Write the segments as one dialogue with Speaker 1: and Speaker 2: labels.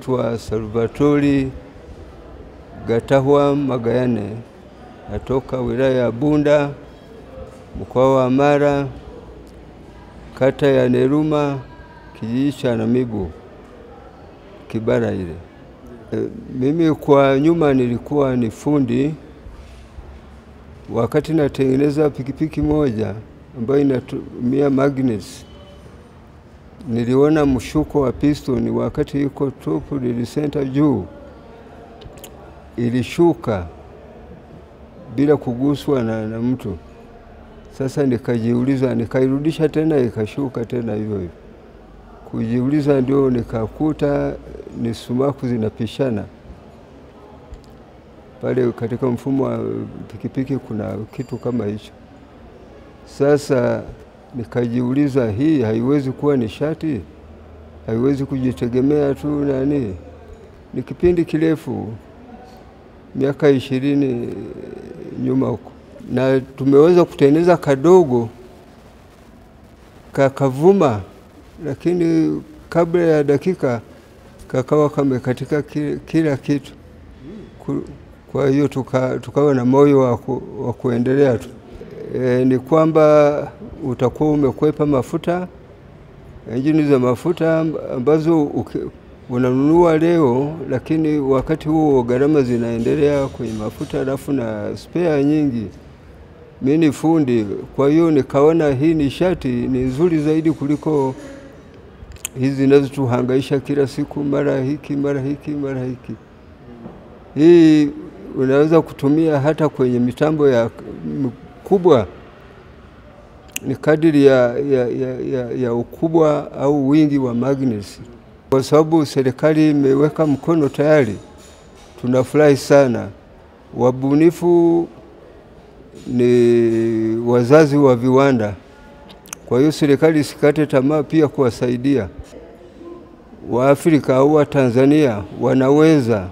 Speaker 1: naitwa Salvatori Gatahwa Magayane, natoka wilaya ya Bunda, mkoa wa Mara, kata ya Neruma, kijiji cha Namibu, Kibara ile. E, mimi kwa nyuma nilikuwa ni fundi. Wakati natengeneza pikipiki moja ambayo inatumia magnets, niliona mshuko wa piston wakati iko top dead center juu, ilishuka bila kuguswa na, na mtu. Sasa nikajiuliza, nikairudisha tena ikashuka tena hivyo hivyo. Kujiuliza ndio nikakuta ni sumaku zinapishana pale katika mfumo wa pikipiki, kuna kitu kama hicho. Sasa nikajiuliza, hii haiwezi kuwa nishati, haiwezi kujitegemea tu nani. Ni kipindi kirefu, miaka ishirini nyuma huko, na tumeweza kutengeneza kadogo kakavuma, lakini kabla ya dakika kakawa kamekatika kila kitu. Kwa hiyo tuka, tukawa na moyo wa waku, kuendelea tu. E, ni kwamba utakuwa umekwepa mafuta, injini za mafuta ambazo uke, unanunua leo, lakini wakati huo gharama zinaendelea kwenye mafuta, alafu na spare nyingi. Mi ni fundi, kwa hiyo nikaona hii nishati ni nzuri zaidi kuliko hizi zinazotuhangaisha kila siku, mara hiki mara hiki mara hiki. Hii unaweza kutumia hata kwenye mitambo ya kubwa, ni kadiri ya, ya, ya, ya, ya ukubwa au wingi wa magnets. Kwa sababu serikali imeweka mkono tayari, tunafurahi sana. Wabunifu ni wazazi wa viwanda, kwa hiyo serikali isikate tamaa pia kuwasaidia Waafrika au Watanzania wanaweza.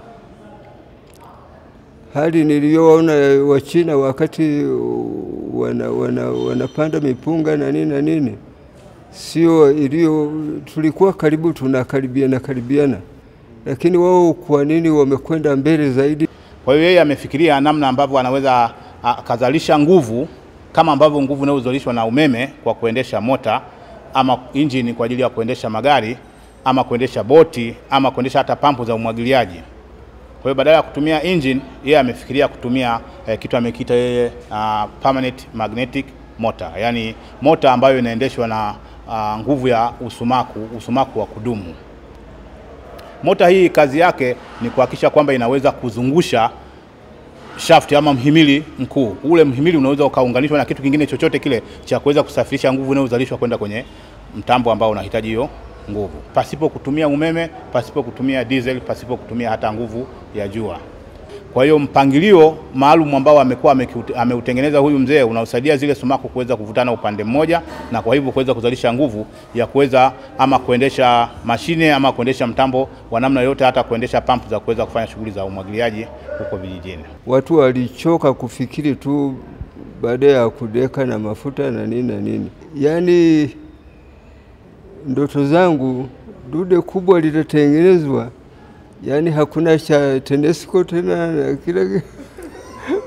Speaker 1: Hali niliyoona Wachina wakati wana, wana, wanapanda mipunga na nini na nini, sio iliyo, tulikuwa karibu tunakaribiana karibiana, lakini wao kwa nini wamekwenda mbele zaidi?
Speaker 2: Kwa hiyo yeye amefikiria namna ambavyo anaweza akazalisha nguvu kama ambavyo nguvu inayozalishwa na umeme kwa kuendesha mota ama injini kwa ajili ya kuendesha magari ama kuendesha boti ama kuendesha hata pampu za umwagiliaji. Kwa hiyo badala ya kutumia engine, yeye amefikiria kutumia eh, kitu amekiita yeye uh, permanent magnetic motor, yaani mota ambayo inaendeshwa na uh, nguvu ya usumaku, usumaku wa kudumu. Mota hii kazi yake ni kuhakikisha kwamba inaweza kuzungusha shaft ama mhimili mkuu. Ule mhimili unaweza ukaunganishwa na kitu kingine chochote kile cha kuweza kusafirisha nguvu inayozalishwa kwenda kwenye mtambo ambao unahitaji hiyo nguvu, pasipo kutumia umeme, pasipo kutumia diesel, pasipo kutumia hata nguvu ya jua. Kwa hiyo mpangilio maalum ambao amekuwa ameutengeneza huyu mzee unaosaidia zile sumaku kuweza kuvutana upande mmoja, na kwa hivyo kuweza kuzalisha nguvu ya kuweza ama kuendesha mashine ama kuendesha mtambo wa namna yoyote, hata kuendesha pampu za kuweza kufanya shughuli za umwagiliaji huko vijijini.
Speaker 1: Watu walichoka kufikiri tu baada ya kudeka na mafuta na nini na nini, yaani ndoto zangu dude kubwa litatengenezwa, yaani hakuna cha TANESCO tena na kila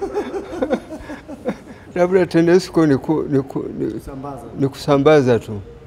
Speaker 1: labda TANESCO ni, ku, ni, ku, ni, ni kusambaza tu.